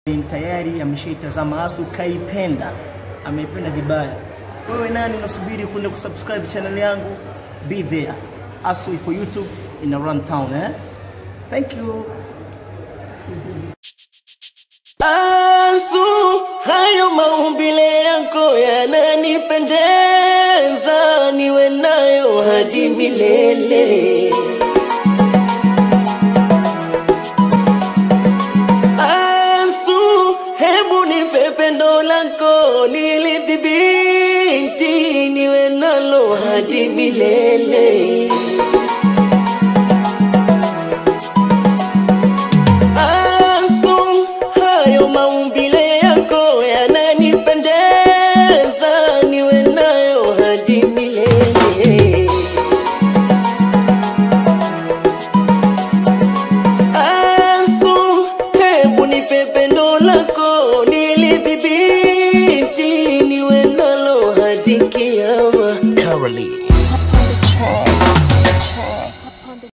tayari ameshaitazama asu kaipenda ameipenda vibaya wewe nani unasubiri kwenda kusubscribe channel yangu be there asu ipo youtube ina run town eh thank you Asu, hayo maumbile yako yananipendeza, niwe nayo hadi milele. Asu, hebu nipe pendo lako nilidhibiti, niwe nalo hadi milele. Asu, hayo maumbile yako yananipendeza, niwe nayo hadi milele. Asu, hebu nipe pendo lako nilidhibiti, niwe nalo hadi kiama. Currently.